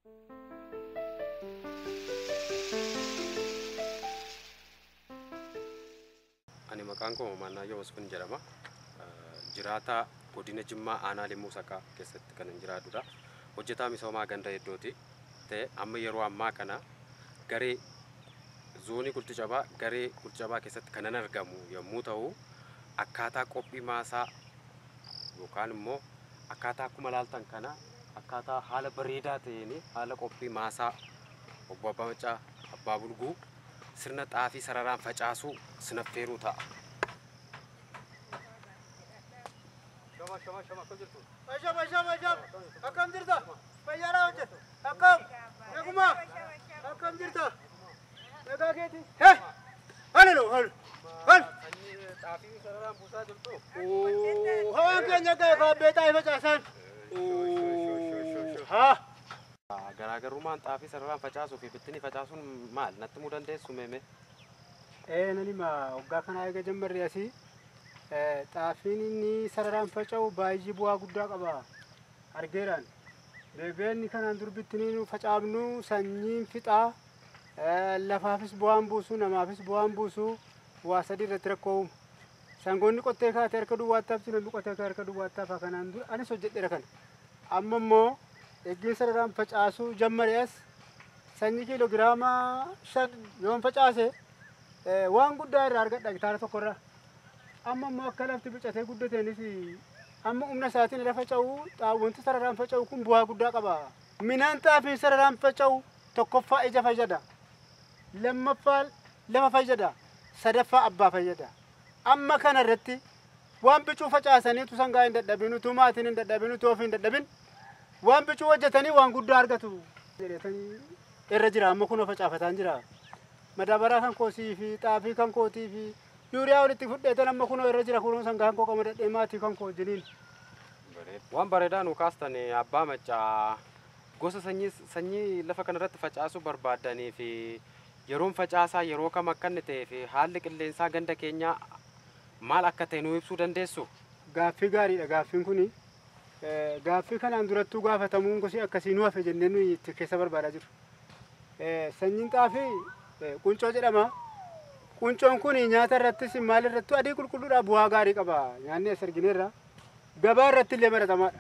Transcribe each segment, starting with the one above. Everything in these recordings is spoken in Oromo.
Ani maqaan koo Maannaayyoo Masfin jedhama. Jiraataa godina Jimmaa Aanaa Limmuu Sakaa keessatti kan hin jiraatudha. Hojjetaa misoomaa ganda hedduuti. Ta'e amma yeroo ammaa kana garee zoonii Gulticabaa garee Gulticabaa keessatti kanan argamu yommuu ta'u akkaataa qophii maasaa yookaan immoo akkaataa akkuma laaltan kana akkaataa haala bareedaa ta'een haala qophii maasaa obbo Abbaa Macaa Abbaa Bulguu sirna xaafii sararaan facaasuu sinaffeeruu ta'a. Asham asham asham akkam jirta fayyaadhaa hojjetu akkam eeguma akkam jirta nagaa keeti he hali no hali hali Xaafii sararaan buusaa jirtu. hawaan keenya ga'e kaabbee xaa'ee facaasan haa Garaagarummaan xaafii sararaan facaasuu fi bittinii facaasuun maal natti himuu dandeessu meeme? ee nanima waggaa kana eega jammarri asii xaafiin inni sararaan faca'u baay'ee bu'aa guddaa qaba argeeraan beebeenni kanaan dur bittiniin facaafnu sanyiin fixaa lafaafis bu'aan buusu namaafis bu'aan buusu waa sadii irratti rakkoo uumu sangoonni qottee kaate harka duwwaattaaf sinamni qottee kaate harka duwwaattaaf kanaan dur anis hojjedheera kana amma immoo eeggiin sararaan facaasuu jammarees sanyii kiiloogiraama shan yoon facaase waan guddaa irraa argadha hektaara tokkorraa amma immoo akka lafti bicatee guddateenis amma humna isaatiin irra faca'u wanti sararaan faca'u kun bu'aa guddaa qaba. Minaan xaafiin sararaan faca'u tokkoffaa ija fayyada. Lammaffaa lafa fayyada. Sadaffaa abbaa fayyada. Amma kana irratti waan bicuu facaasaniitu sangaa hin dadhabin utuu maatiin hin dadhabin utuu ofii hin dadhabin waan bicuu hojjetanii waan guddaa argatu. Jedhetanii irra jira amma kunoo facaafataan jira. Madaabaraa kan koosii fi xaafii kan kootii fi yuuriyaa walitti fudheetan amma kunoo irra jira kunoo sangaan koo qamadadhee maatii kan koo wajjiniin. Waan bareedaa nu kaastan abbaa macaa gosa sanyii sanyii lafa kanarratti facaasuu barbaadanii fi yeroon facaasaa yeroo kam akka inni ta'ee fi haalli qilleensaa ganda keenyaa maal akka ta'e nu ibsuu dandeessu? Gaaffii gaariidha gaaffiin kuni. Gaaffii kanaan durattuu gaafatamuun gosi akkasii nu hafe jennee nuyi itti keessa barbaadaa jiru. Sanyiin xaafii quncoo jedhama. Quncoon kun nyaata irrattis maal irrattu adii qulqulluudha bu'aa gaarii qaba. Nyaanni as argineerra. Gabaa irratti illee baratamaadha.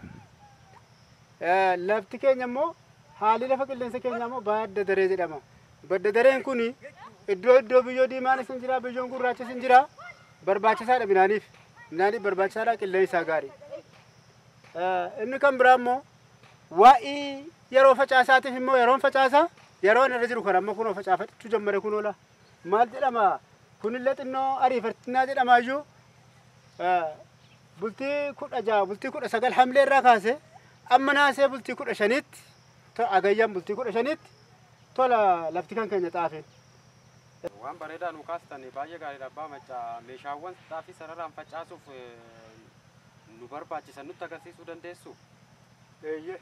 Lafti keenya immoo haalli lafa qilleensa keenyaa immoo badda daree jedhama. Badda dareen kun iddoo iddoo biyyoo diimaanis hin jira biyyoon gurraachis hin jira. Barbaachisaadha midhaaniif. Midhaaniif barbaachisaadha qilleensi isaa gaarii. Inni kan biraa immoo waa'ee yeroo facaasaatiif immoo yeroon facaasa yeroon irra jiru kan amma kunoo facaafachuu jammare kunoo laa. maal jedhama kunillee xinnoo ariifatinaa jedhama iyyuu bultii kudha jaha bultii kudha sagal hamlee irraa kaase amma naasee bultii kudha shanitti agayyaan bultii kudha shanitti tola lafti kan keenya xaafeen. Waan bareedaa nu kaastan baay'ee gaariidha abbaa macaa meeshaawwan xaafii sararaan facaasuuf nu barbaachisan nutti agarsiisuu dandeessu? Eeyyee.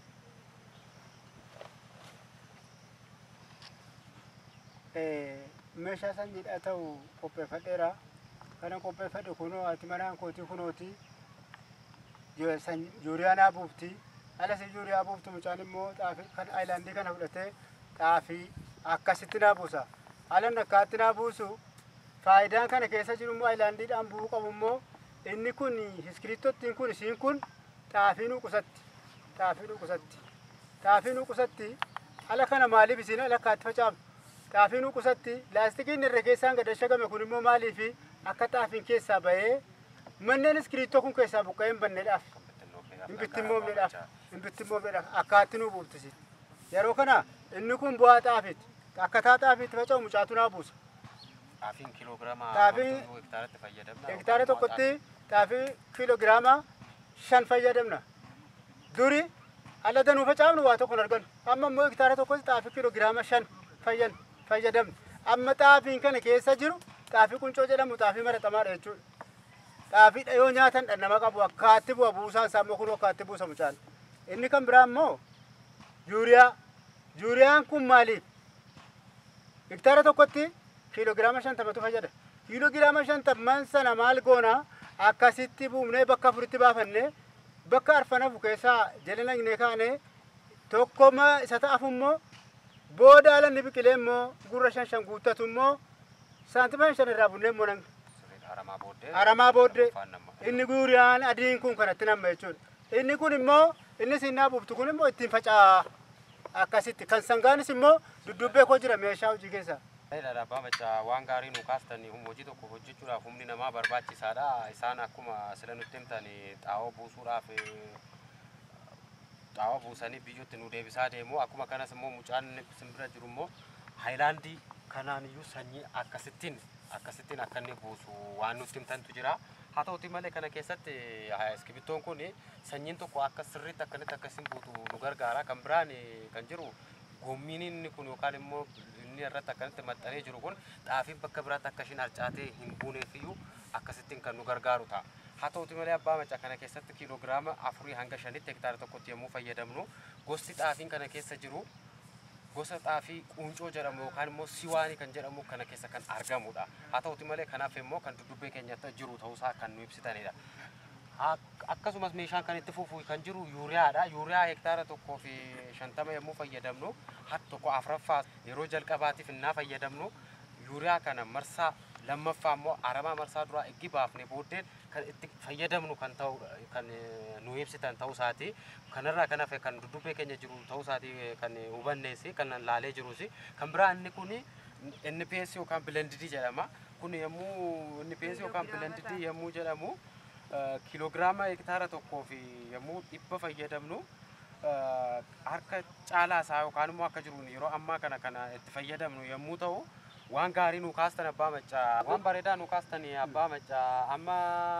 meeshaa sanyiidha ta'u qopheeffadheera. Kana qopheeffadhe kunoo ati manaan kootii kunooti. Yuuriyaa naa buufti. Alas yuuriyaa buuftu mucaan immoo xaafii kan aayilaandii kana fudhatee xaafii akkasitti naa buusa. Alan akkaatti naa buusu faayidaan kana keessa jiru immoo aayilaandiidhaan bu'uu qabu immoo inni kun iskiriittottiin kun isiin kun xaafii nu qusatti. Xaafii nu qusatti. Xaafii nu qusatti ala kana maaliif isiin ala akkaatti facaaftu? xaafii nu qusatti laastikiin irra keessaan gad shagame kun immoo maaliif akka xaafiin keessaa bahee manneen iskiriittoo kun keessaa buqqa'ee hin banneedhaaf hin bittimmoomneedhaaf hin bittimmoomneedhaaf akkaatti nu buuftisi yeroo kana inni kun bu'aa xaafiiti akkataa xaafiitti faca'u mucaatu naa buusa. Xaafiin kiiloogiraama Xaafiin hektaaratti fayyadamna. hektaara tokkotti xaafii kiiloogiraama shan fayyadamna duri ala danuu facaafnu waa tokko hin argannu amma immoo hektaara tokkotti xaafii kiiloogiraama shan fayyadamna. fayyadamne amma xaafiin kana keessa jiru xaafii quncoo jedhamu xaafii maratamaadha jechuudha. Xaafii yoo nyaatan dhandhama qabu akkaatti bu'a buusaan isaa immoo kun akkaatti buusa mucaan. Inni kan biraa immoo yuuriyaa. Yuuriyaan kun maaliif? Hektaara tokkotti kiiloogiraama shantamatu fayyada. Kiiloogiraama shantamman sana maal goona akkasitti buufnee bakka afuritti baafannee bakka arfan hafu keessaa jala nagnee kaanee tokkoma isa ta'afu immoo booda alanni biqilee immoo gurra shan shan guuttatu immoo saantima shan irraa bunnee immoo nan Sirriidha. Aramaa booddee. aramaa booddee Afaan nama. inni guuriyaan adiin kun kanatti nama jechuudha. Inni kun immoo inni sinnaa buuftu kun immoo ittiin faca'aa akkasitti kan sangaanis immoo duddubbee koo jira meeshaa hojii keessa. Bareedaadha abbaa machaa waan gaarii nu kaastanii humna hojii tokko hojjechuudhaaf humni namaa barbaachisaadha. Isaan akkuma sila nutti himtan xaa'oo buusuudhaaf eh, xaa'oo buusanii biyyootti nu deebisaa deemu. Akkuma kanas immoo mucaan simbira jiru immoo haayilaandii kanaan iyyuu sanyii akkasittiin akkasittiin akka inni buusu waan nutti himtantu jira. Haa ta'uti malee kana keessatti eh, iskibittoon kun sanyiin tokko akka sirriitti akkanitti akkasiin buutu nu gargaara. Kan biraan eh, kan jiru gommiin inni kun yookaan immoo inni irratti akkanitti maxxanee jiru kun xaafiin bakka biraatti akka ishiin harcaatee hin buuneef iyyuu akkasittiin kan nu gargaaru ta'a. Haa ta'uti malee abbaa macaa kana keessatti kiiloogiraama afurii hanga shanitti hektaara tokkotti yommuu fayyadamnu gosti xaafiin kana keessa jiru gosa xaafii quuncoo jedhamu yookaan immoo siwaanii kan jedhamu kana keessa kan argamudha. Haa ta'uti malee kanaaf immoo kan duddubbee keenyatti jiru ta'uusaa kan nu ibsitanidha. Ak- akkasumas meeshaan kan itti fufu kan jiru yuuriyaadha. Yuuriyaa hektaara tokkoo fi shantama yommuu fayyadamnu har tokko afuraffaa yeroo jalqabaatiif innaa fayyadamnu yuuriyaa kana marsaa lammaffaa immoo aramaa marsaa duraa eggi baafne booddeen kan itti fayyadamnu kan ta'u kan eh, nu ibsitan ta'uusaati. Kanarraa kan hafe kan duddubbee keenya jiru ta'uusaati eh, kan hubanneesi kan laalee jirus kan biraa inni kuni NPS yookaan blended jedhama. Kun yommuu NPS yookaan blended yommuu jedhamu eh, kiiloogiraama hektaara tokkoo fi yommuu dhibba fayyadamnu eh, harka caalaa isaa yookaan immoo akka jiruun yeroo ammaa kana kana itti fayyadamnu yommuu ta'u waan gaarii nu kaastan abbaa maccaa waan bareedaa nu kaastan abbaa maccaa amma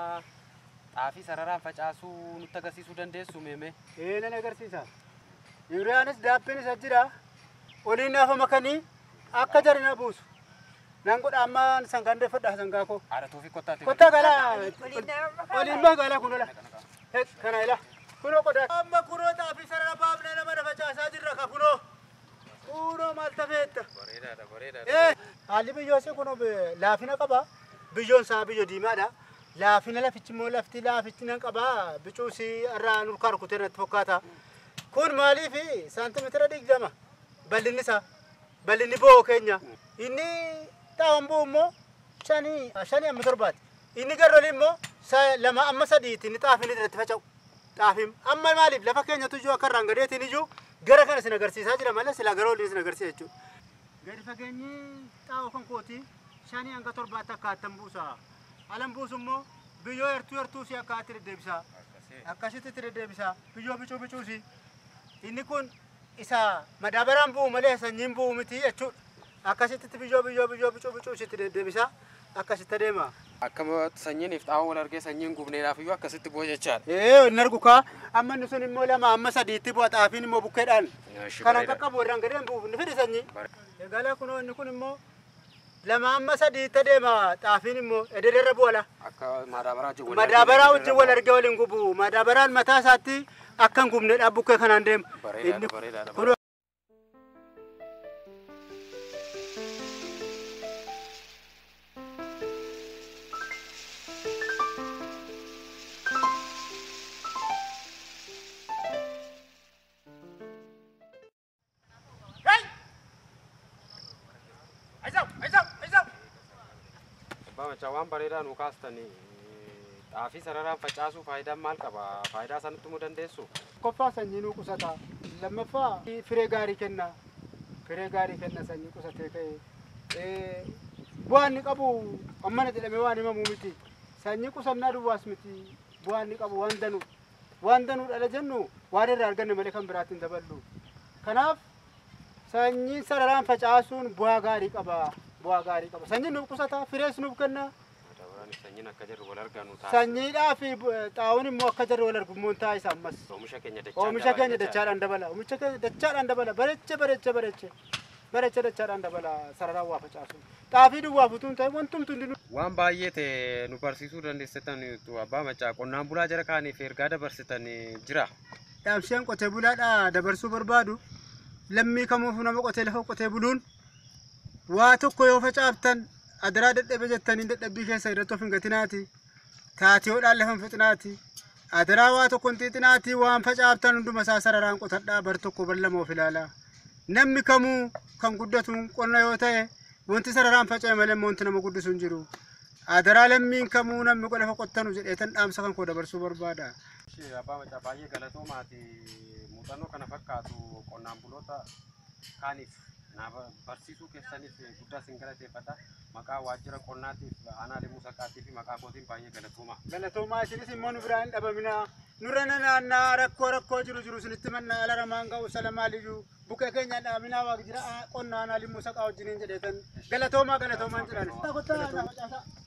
xaafii sararaan facaasuu nutti agarsiisuu dandeessu meeme Ee nan agarsiisa. Yuuriyaanis daabbiin isa jira. Oliin naafa makanii akka jarina buusu. Nan godha amma sangaan deeffadha sangaa koo. haadhatuu fi kottaatti Kottaa galaa. Oliin magaalaa kun ola. Hek, Kana ila. Kunoo qodaa. Amma kunoo xaafii sarara baafnee nama na facaasaa jirra ka kunoo. Kunoo maal tafeetta. bareedaadha bareedaadha Eh, haalli biyyoo isii kun laafina qaba. Biyyoon isaa biyyoo diimaadha. Laafina lafichi immoo lafti laafichi nan qaba. Bicuu isii irraa nurkaa rukutee natti fakkaata. Kun maaliif saantimeetira digdama bal'inni isaa bal'inni bo'oo keenya. Inni xaawwan bu'u immoo shanii shanii amma torbaati. Inni garroli immoo sa- lama amma sadiiti inni xaafiin irratti faca'u. Xaafiin amma maaliif lafa keenyatu iyyuu akka irraan gadeetiin iyyuu gara kana sin agarsiisaa jira malee silaa gara olii sin agarsiisa jechuudha. Gadi fageenyi xaa'oo kan kooti shanii hanga torbaatti akkaatan buusa. Alan buusu immoo biyyoo hertuu hertuu si akkaatti deddeebisa. Akkasitti itti deddeebisa. Biyyoo bicuu bicuusi. Inni kun isa madaabaraan bu'u malee sanyiin bu'u miti jechuudha. Akkasitti biyyoo biyyoo biyyoo bicuu bicuusi itti deddeebisa. Akkasitti adeema. akkama sanyiiniif xaa'oo wal argee sanyiin gubneedhaaf iyyuu akkasitti bu'a jechaadha Ee inni argu kaa amma inni sun immoo lama amma sadiitti bu'a xaafiin immoo bukkeedhaan. Kana qaqqabu irraan gadeen bu'uuf ni fidi sanyii. Egaa kunoo inni kun immoo lama amma sadiitti adeema xaafiin immoo edederra bu'ala. akka madaabaraa wajjin wal Madaabaraa argee wajjin wal argee waliin gubu. Madaabaraan mataa isaatti akka hin gubneedhaan bukkee kanaan deema. bareedaadha Inni bareedaadha kun abbaa macaa waan bareedaa nu kaastan xaafii sararaan facaasuu faayidaan maal qaba faayidaa sanatti himuu dandeessu Koffaa sanyii nuu qusata. Lammaffaa firee gaarii kenna. Firee gaarii kenna sanyii qusatee ka'e. Bu'aan inni qabu ammana jedhamee waan himamu miti. Sanyii qusannaa duwwaas miti. Bu'aan inni qabu waan danuu. Waan danuu dhala jennu waan irraa arganne malee kan biraatti hin daballu. Kanaaf sanyii sararaan facaasuun bu'aa gaarii qaba. Bu'aa gaarii qaba. Sanyiin nuuf qusata. Firees nuuf kenna. madaabaraan sanyiin akka jirru wal arganu taasisa Sanyiidhaa fi xaa'oon immoo akka jarri wal argu immoo taa'isa ammas. oomisha keenya dachaan Oomisha dabala keenya jechaadha. dachaadhaan dabala. Oomisha keenya dachaadhaan dabala. Bareecha bareecha bareecha. Bareecha dachaadhaan dabala sararaan waa facaasu. Xaafii duwwaa futuu hin ta'e wantumtu hundinuu. waan baay'ee ta'e nu barsiisuu dandeessitan abbaa macaa qonnaan bulaa jara kaaniif ergaa dabarsitan jira Dhaabsheen qotee bulaadhaa dabarsuu barbaadu. Lammii kamuuf nama qotee lafa qotee buluun waa tokko yoo facaaftan adaraa dadhabe jettanii dadhabbii keessa irratti of hin gatinaati. Taatiyoodhaan lafa hin fixinaati. Adaraa waa tokko hin xiixinaatii waan facaaftan hunduma isaa sararaan qotadhaa bar tokko bar lama of ilaalaa. Namni kamuu kan guddatu qonna yoo ta'e wanti sararaan faca'e malee wanti nama guddisu hin jiru. Adaraa lammiin kamuu namni lafa qottanu jedheetan dhaamsa kan koo dabarsuu barbaada. Ishee abbaa macaa baay'ee galatoomaati muuxannoo kana fakkaatu qonnaan buloota kaaniif na barsiisuu keessaniif guddaa sin galateeffadha. Maqaa waajjira qonnaatiif aanaa limuu saqqaatii fi maqaa kootiin baay'ee galatooma. Galatoomaa isinis immoo nu biraan hin dhabamina. Nurra naannaa rakkoo rakkoo jiru jiru sinitti mannaa ala ramaan ga'u salamaaliyyuu buqqee keenya dhaaminaa waaq jira qonnaa aanaa limuu saqaa wajjiniin jedheetan galatoomaa galatoomaan jedhan.